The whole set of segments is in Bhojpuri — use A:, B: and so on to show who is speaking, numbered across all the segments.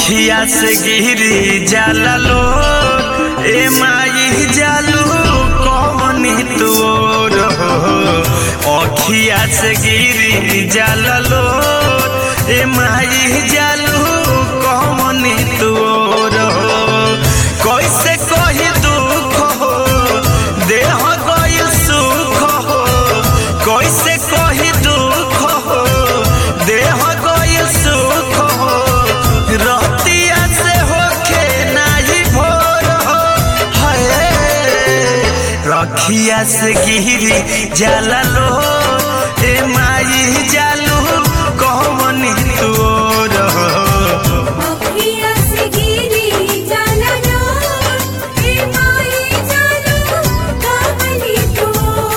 A: अखिया से गिरी जाला लो ए माई जालू कौन तोर हो अखिया से गिरी जाला लो ए माई जालू कौन तोर हो कैसे कही दुख हो देह गइल सुख हो कैसे कही दुख हो देह गइल सुख हो रतिया से होके नाही भोर हो हाय रखिया से गिरी जाला लो ए माई जालू कौन तोर हो
B: अखिया से गिरी जाला लो ए माई जालू कावली तो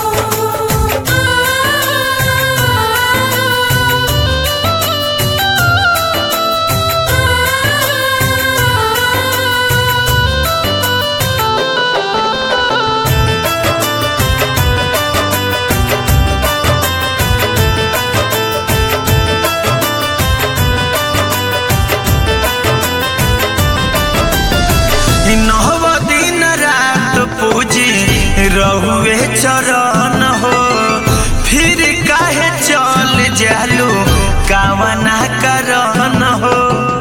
A: नव दिन रात पूजी रहुए चरण हो फिर काहे चल जालू कावना करन हो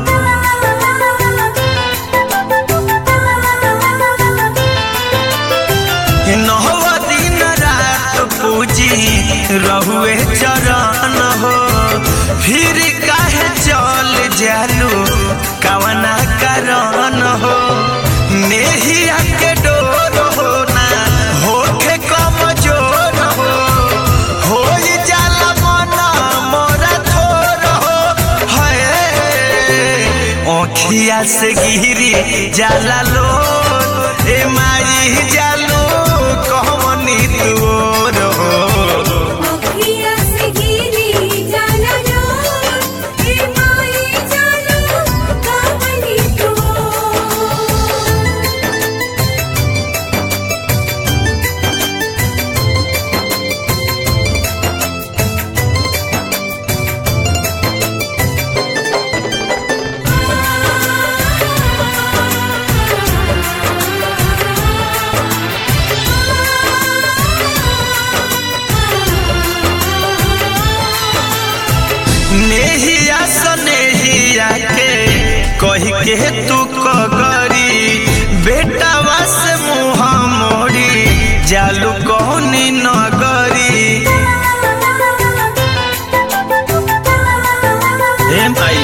A: नव दिन रात पूजी रहुए चरण हो फिर काहे चल जालू कावना करन हो नेहिया के डोर हो ना होखे कमजोर हो हो जाला मन मोरा थोर हो हाय ओखिया से गिरी जाला लो ए माई जालू कहमनी तोर हो
B: अखिया से गिरी जाला लो ए माई जालू कावली तो
A: नेहिया सनेहिया के कही के तू कगरी बेटावा से मुँह मोड़ी जालू कौनी नगरी हे भाई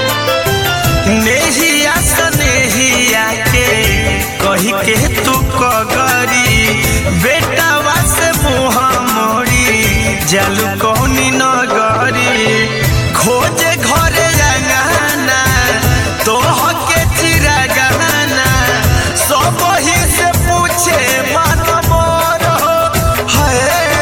A: नेहिया सनेहिया के कही के तू कगरी बेटावा से मुँह मोड़ी जालू कौनी नगरी खोजे घरे रंगाना तोह के चिरा गहना सब ही से पूछे मन मोर हो हाय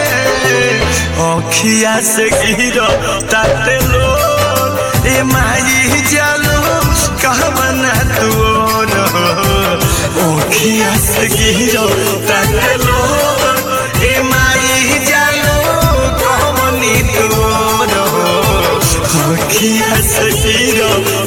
A: अखिया से गिरो ताते लो ए माई जालो कहमना तोर हो अखिया से गिरो ताते लो ए माई जालो कहमनी तोर हो अखिया से गिरो